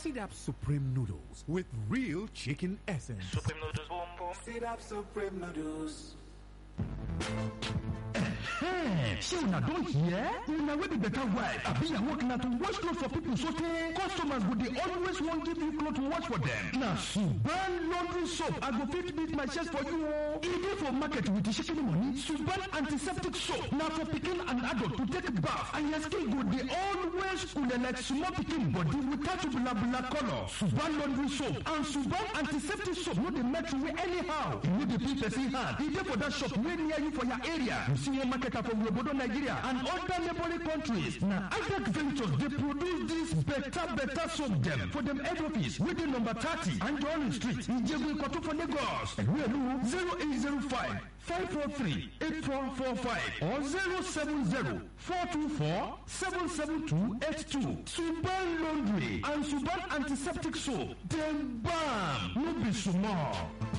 Sit Up Supreme Noodles with real chicken essence. Supreme noodles, boom boom. Sit up Supreme Noodles. ṣé una don hear? una wey be better wife abi yawo na to wash cloth for people so tey customers go dey always wan give you cloth to wash for them. na suban laundry soap i go fit beat my chest for you o. e dey for market with the shikini money suban antiseptic soap na for pikin and adult to take bath and your skin go dey always cool like small pikin body without bulabula colour. suban laundry soap and suban antiseptic soap no dey melt away anyhow. e no dey peel person hand. e dey for that shop wey near you for your area. you see one market from obodo nigeria and other neighboring countries na ibec ventures dey produce dis better better soap dem for dem head office wey dey number thirty anjorin street ijebu ikoto for lagos ẹ̀rú zero eight zero five five four three eight four four five or zero seven zero four two four seven seven two eight two suban laundry and suban antiseptic soap dem bam no be small.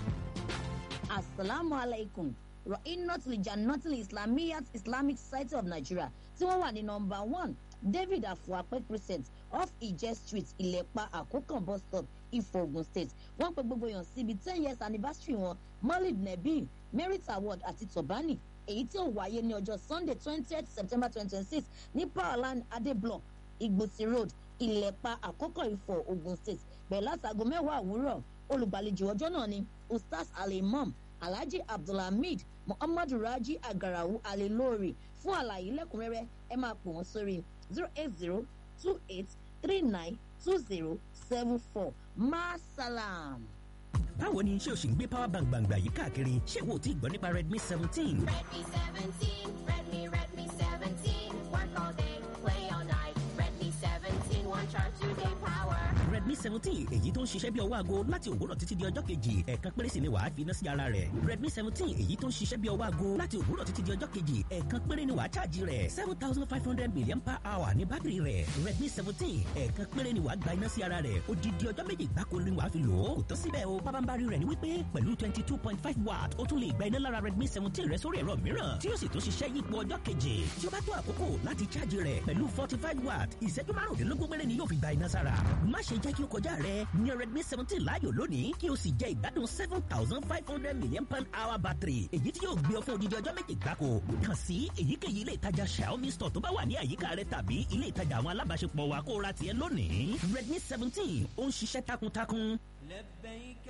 asalaamu alaikum ra'inat lijanatil islamiyat islamic society of nigeria tí wọ́n wà ní nọmba one david afuape crescent off ije street ìlẹ̀pa àkókàn bus stop ifo ogun state wọ́n pe gbogbo èèyàn síbi ten years anniversary wọn malid nebil merit award àti tobani èyí tí ó wáyé ní ọjọ́ sunday twentieth september twenty twenty six ní powerline adeblock igbòsí road ìlẹ̀pa àkókò ifo ogun state bẹ̀rẹ̀ látago mẹ́wàá òwúrọ̀ olùgbàlejò ọjọ́ náà ni ustaz alimam alhaji abdulhamid muhammadu raji agarawu alilori fún àlàyé lẹ́kùnrẹ́rẹ́ ẹ máa pò wọ́n sórí zero eight zero two eight three nine two zero seven four masalam. báwo ni ṣé o sì ń gbé power bank gbàngbà yìí káàkiri ṣé wo ti gbọ́ nípa redmi seventeen. Redmi 17, Redmi, Redmi 17. Work all day, play all night. Redmi 17, one charge, two day power. redmi seventeen èyí tó ń ṣiṣẹ́ bí ọwọ́ aago láti òwúrọ̀ títí di ọjọ́ kejì ẹ̀ẹ̀kan péré sì ni wàá fi iná sí ara rẹ̀ redmi seventeen èyí tó ń ṣiṣẹ́ bí ọwọ́ aago láti òwúrọ̀ títí di ọjọ́ kejì ẹ̀ẹ̀kan péré ni wàá ṣáàjì rẹ̀ seven thousand five hundred million per hour ní bátìrì rẹ̀ redmi seventeen ẹ̀ẹ̀kan péré ni wàá gba iná sí ara rẹ̀ odidi ọjọ́ méjì gbáko ni wàá fi lò ó kò tó síbẹ̀ o pábánbárí rẹ̀ ni wípé pẹ̀lú twenty two point five watt ó tún lè gba iná lára redmi seventeen rẹ̀ sórí ẹ̀rọ mìíràn tí yóò sì tún ṣiṣẹ́ yípo ọjọ́ keje tí ó bá tó àkókò láti ṣáàjì rẹ̀ pẹ̀lú forty five watt ìṣẹ́jú márùndínlógún péré ni yóò fi gba iná sára má ṣe jẹ́ kí ó kọjá rẹ̀ ní redmi seventeen láàyò lónìí kí o sì jẹ ìgbádùn seven thousand five hundred million pound hour battery èyí tí yóò gbé ọ fún odidi ọjọ́ méje gbáko kàn sí èyíkéyìí ilé ìtajà xiaomi store tó bá wà ní àyíká rẹ tàbí ilé ìtajà àwọn alábàáṣepọ̀ wa kó o ra tiẹ̀ lónìí redmi seventeen ó ń ṣiṣẹ́ takuntakun. لبيك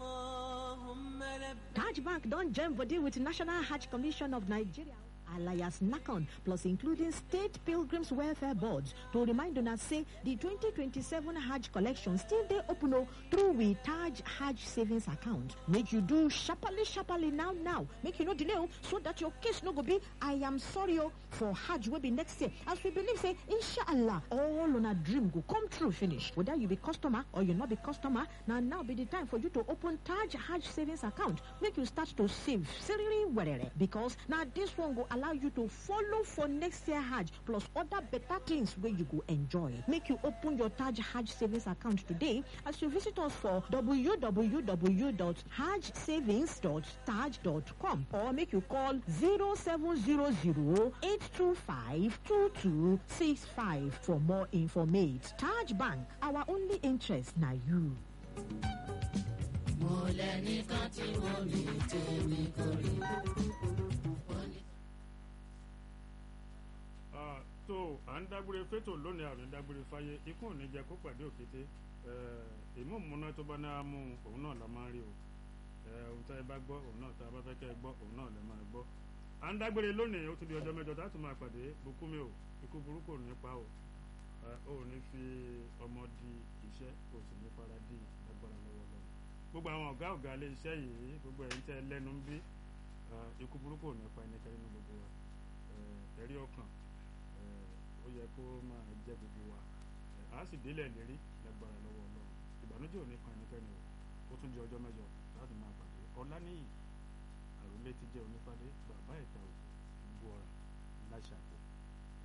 اللهم لبيك Taj Bank don join body with National Hajj Commission of Nigeria. alias NACON, plus including state pilgrims welfare boards to remind una say the 2027 Hajj collection still dey open o through we Taj Hajj savings account. Make you do sharparly sharparly now now. Make you no delay o so that your case no go be I am sorry o for Hajj wey be next year as we believe say inshallah all una dream go come true finish. Whether you be customer or you no be customer, na now be the time for you to open Taj Hajj savings account. Make you start to save seriously werere because na this one go allow you to follow for next year Hajj plus other better things wey you go enjoy. Make you open your Taj Hajj savings account today as you visit us for www.hajjsavings.taj.com or make you call 0700-825-2265 for more information. Taj Bank, our only interest na you. mo lẹ́nìkan tí wọ́n mi tèmi kò rí. tó à ń dágbére fétò lónìí àrùn dágbére fáyé ikú ò ní jẹ kó pàdé òkété èmú múná tó bá náà mú òun náà la máa ń rí o ohun tá ẹ bá gbọ́ òun náà tá a bá fẹ́ kẹ́ ẹ gbọ́ òun náà lẹ máa gbọ́ à ń dágbére lónìí ó tún di ọjọ́ mẹ́jọ tá a tún máa pàdé bukumi o ikú burúkú ò ní pa o ò ní fi ọmọ di iṣẹ́ kò sì ní fara di agbára lọ́wọ́ lọ́wọ́ gbogbo àwọn ọ̀gá ọ̀gá ilé iṣẹ́ yìí gbogbo ẹ̀yin tẹ́ lẹ́nu ń bí ikú burúkú ò ní pa ẹnikẹ́ni nínú gbogbo wa ẹ̀rí ọkàn ó yẹ kó máa jẹ gbogbo wa a sì délẹ̀ lérí lágbára lọ́wọ́ ọlọ́run ìbànújẹ́ ò ní kan ẹnikẹ́ni o ó tún di ọjọ́ mẹ́jọ láti máa pàdé ọláníyì àròlé ti jẹ́ onífádé bàbá ìta òkú gbogbo ọ̀rà láṣà